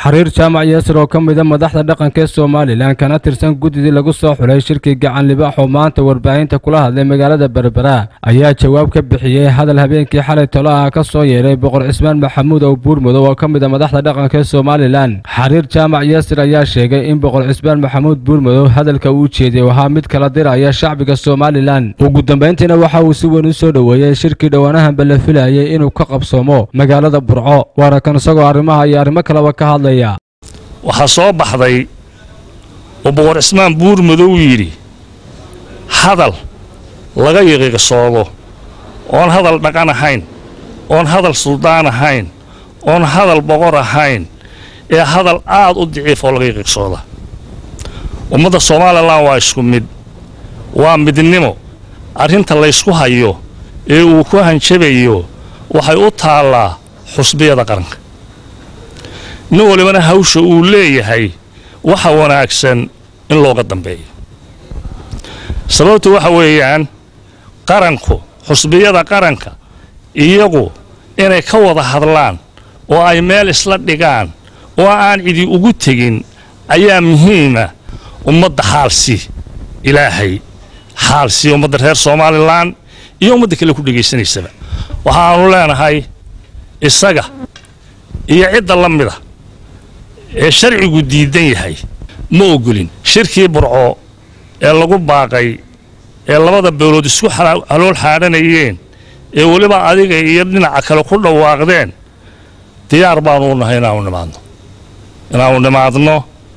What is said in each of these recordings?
xariir jaamac yaasir oo ka mida madaxda dhaqanka ee somalilan kana tirsan guddidii lagu soo xulay shirkii gacan libaax oo maanta warbaahinta kula hadlay magaalada berbera ayaa jawaab ka bixiyey hadal habeenkii xalay talo ah ka soo yeeray boqor cismaan maxamuud oo buurmudow oo ka mida madaxda dhaqanka ee somalilan xariir jaamac yaasir ayaa sheegay in boqor cismaan maxamuud buurmudow hadalka uu jeeday oo ahaa mid kala diraya shacbiga somalilan ugu dambayntiina waxa uu si weyn u soo dhoweeyey shirkii dhowaanahanba la filayay inuu ka qabsoomo magaalada burco waana kan isagoo arrimaha iyo arrimo kaleba ka hadlaya waxaa soo baxday oo boqor cismaan buurmadow yidhi hadal laga yiqiiqsoodo oon hadal dhaqan ahayn oon hadal suldaan ahayn oon hadal boqor ahayn ee hadal aad u daciif oo laga yiqiiqsooda ummadda somalilan waa isku mid waa midnimo arrinta laysku hayo ee uu ku hanjabayo waxay u taallaa xusbiyada qaranka nin walibana hawsha uu leeyahay waxa wanaagsan in looga dambeeyo sababtu waxa weeyaan qaranku xusbiyada qaranka iyagu inay ka wada hadlaan oo ay meel isla dhigaan oo aan cidi ugu tegin ayaa muhiima ummadda xaalsi ilaahay xaalsi ummadda reer somalilan iyo ummadda kale ku dhegaysanaysaba waxaannu leenahay isaga iyo cidda la mida ee sharcigu diidan yahay ma ogolin shirkii burco ee lagu baaqay ee labada beelood isku halool xaadhanayeen ee weliba adiga iyo dhinaca kale ku dhawaaqdeen diyaar baanu u nahay inaanu nimaadno inaanu nimaadno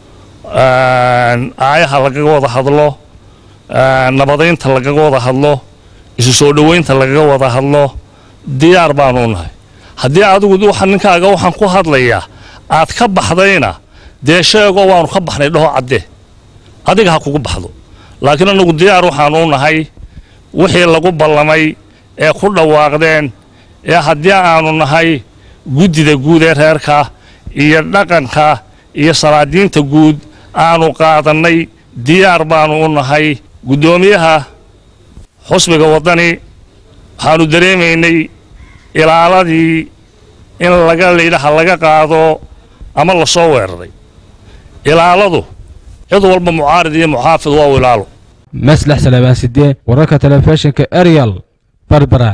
aayaha lagaga wada hadlo nabadaynta lagaga wada hadlo isu soo dhowaynta lagaga wada hadlo diyaar baanu u nahay haddii adigu waxa ninkaaga waxaan ku hadlayaa aad ka baxdayna dee sheego waanu ka baxnay dhaho caddee adiga ha kugu baxdo laakiin annagu diyaar waxaanu u nahay wixii lagu ballamay ee ku dhawaaqdeen ee haddii aanu nahay guddida guud ee reerka iyo dhaqanka iyo salaadiinta guud aanu qaadannay diyaar baanu u nahay guddoomiyaha xusbiga waddani waxaanu dareemaynay ilaaladii in laga laydhaha laga qaado ama la soo weeraray ilaaladu cid walba mucaarid iyo muxaafid waa u ilaalo maslax salabaan sidee wararka telefishinka arial berbera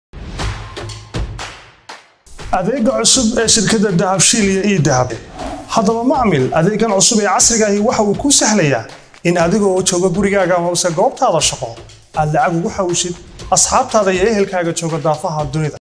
adeega cusub ee shirkadda dahabshiil iyo ii dahab haddaba macmil adeegan cusub ee casriga ahi waxa uu kuu sahlayaa in adiga oo jooga gurigaaga amase goobtaada shaqo aad lacag ugu xawshid asxaabtaada iyo ehelkaaga jooga daafaha dunida